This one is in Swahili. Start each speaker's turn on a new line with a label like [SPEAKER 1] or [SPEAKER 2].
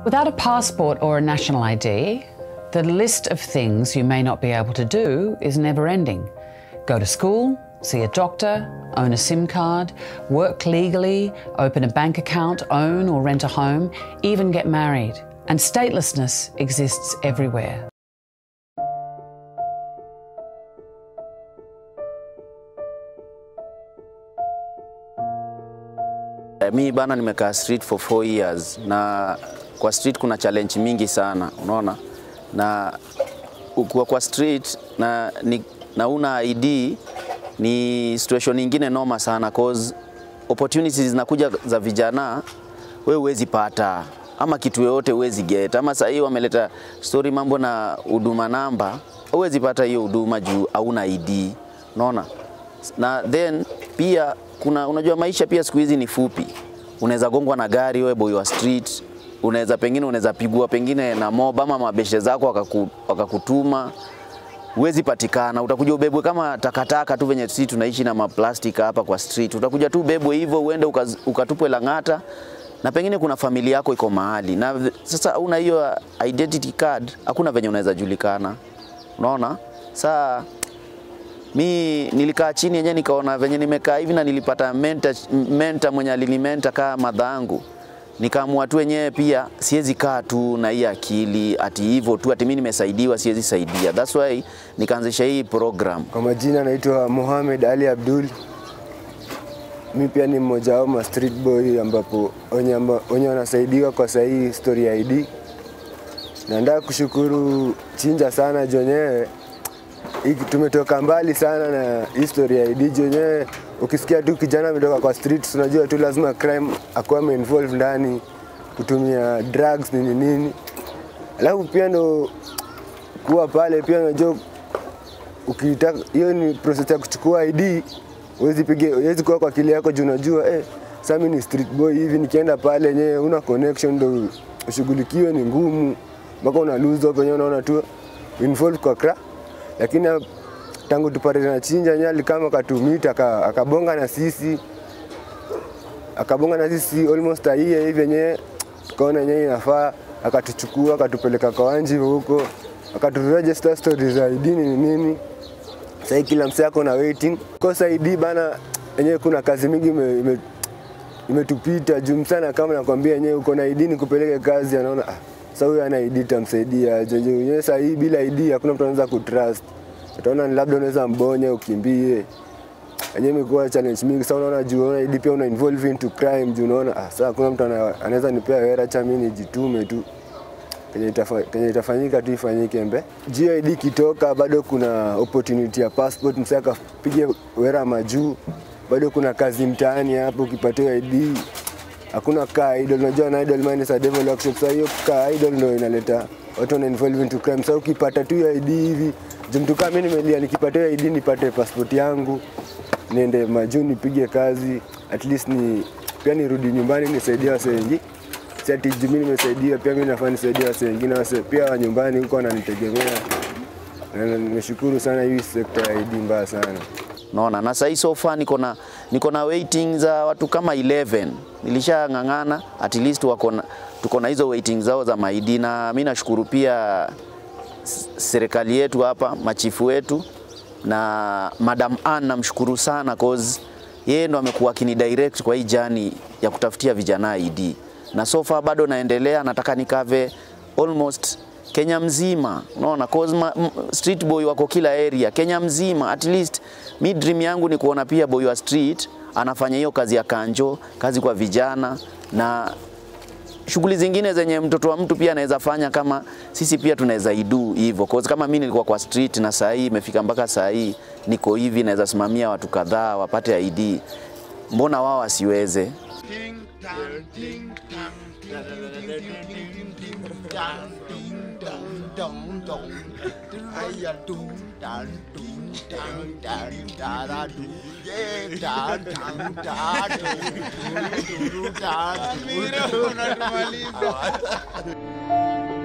[SPEAKER 1] Without a passport or a national ID, the list of things you may not be able to do is never ending. Go to school, see a doctor, own a SIM card, work legally, open a bank account, own or rent a home, even get married. And statelessness exists everywhere.
[SPEAKER 2] Mi bana nimekaa street for four years na kwa street kuna challenge mingi sana, unaona, na ukiwa kwa street na, ni, na una ID ni situation nyingine noma sana cause opportunities zinakuja za vijana we huwezi pata ama kitu yoyote huwezi get, ama sasa hii wameleta story mambo na huduma namba, huwezi pata hiyo huduma juu hauna ID, unaona na then pia kuna unajua maisha pia siku hizi ni fupi, unaweza gongwa na gari wewe boy wa street, unaweza pengine unaweza pigwa pengine na mob ama mabeshe zako wakaku, wakakutuma huwezi patikana, utakuja ubebwe kama takataka tu venye sisi tunaishi na maplastika hapa kwa street, utakuja tu ubebwe hivyo uende ukaz, ukatupwe Lang'ata na pengine kuna familia yako iko mahali na v- sasa una hiyo identity card, hakuna venye unaweza julikana, unaona saa mi nilikaa chini yenyewe nikaona venye nimekaa hivi na nilipata mentor, mentor mwenye alinimenta kaa madhangu nikaamua tu wenyewe pia siwezi kaa tu na hii akili ati hivyo tu ati mimi nimesaidiwa siwezi saidia. That's why nikaanzisha hii program.
[SPEAKER 3] Kwa majina naitwa Mohamed Ali Abdul. Mi pia ni mmoja wao ma street boy ambapo wenye amba- wenye wanasaidiwa kwa sahii story ya ID. Na nataka kushukuru Chinja sana jonyewe hiki tumetoka mbali sana na history ya ID jonyewe. Ukisikia tu kijana ametoka kwa street, unajua tu lazima crime akuwa ameinvolve ndani, kutumia drugs nini nini. Alafu pia ndo kuwa pale pia unajua ukitaka hiyo ni process ya kuchukua ID, huwezi piga huwezi kuwa kwa akili yako juu unajua eh, sasa mimi ni street boy hivi, nikienda pale yenyewe una connection ndo ushughulikiwe ni ngumu, mpaka una lose hope wenyewe unaona tu involved kwa cra, lakini tangu tupate na chinja nyali kama katumita aka- akabonga na sisi akabonga na sisi almost a year hivi yenyewe tukaona yenyewe inafaa, akatuchukua akatupeleka kwa wanji huko akaturegister stories za ID nini nini. Sasa kila msee ako na waiting kosa ID bana, yenyewe kuna kazi mingi ime, ime, imetupita juu msana, kama nakwambia yenyewe uko na ID nikupeleke kazi, anaona ah, sasa huyu ana ID tamsaidia je? je, Yenyewe sasa hii bila ID hakuna mtu anaweza kutrust, utaona ni labda unaweza mbonye ukimbie yenyewe imekuwa challenge mingi. Sasa unaona juu unaona ID pia una involve into crime juu unaona ah, sasa hakuna mtu ana- anaweza nipea wera cha mimi nijitume tu kenye, itafa, kenye itafanyika tu ifanyike mbe. GID ikitoka bado kuna opportunity ya passport, msee akapige wera majuu, bado kuna kazi mtaani hapo, ukipatiwa ID hakuna kaa idol. Unajua na idol man is a devil workshop. Sasa hiyo kaa idol ndio inaleta watu wana involve into crime. Sasa ukipata tu hiyo ID hivi, juu mtu kama mimi nimelia, nikipata hiyo ID nipate passport yangu niende majuu nipige kazi, at least ni pia nirudi nyumbani nisaidie wase wengi si ati juu mimi nimesaidia, pia mimi nafaa nisaidie wase wengine, wase pia wa nyumbani huko wananitegemea. Na na- nimeshukuru sana hii sekta ya ID mbaya sana.
[SPEAKER 2] Unaona, na sasa so far niko na niko na waiting za watu kama 11 nilishang'ang'ana, at least wako na tuko na hizo waiting zao za maidi, na mimi nashukuru pia s- serikali yetu hapa, machifu wetu na Madam Ann namshukuru sana cause yeye ndo amekuwa akini direct kwa hii jani ya kutafutia vijana ID, na so far bado naendelea, nataka nikave almost Kenya mzima, unaona cause ma, m, street boy wako kila area Kenya mzima. At least mi dream yangu ni kuona pia boy wa street anafanya hiyo kazi ya kanjo, kazi kwa vijana na shughuli zingine zenye mtoto wa mtu pia anaweza fanya kama sisi pia tunaweza idu hivyo. Cause kama mimi nilikuwa kwa street na saa hii imefika mpaka saa hii niko hivi, naweza simamia watu kadhaa wapate ID, mbona wao wasiweze?
[SPEAKER 4] Ding dong, ding dong, ding ding ding ding ding ding dong, ding dong dong dong. Aya dong dong dong dong dong da da do. Yeah, da dong da do. Do do do da do. Mira, unamaliza.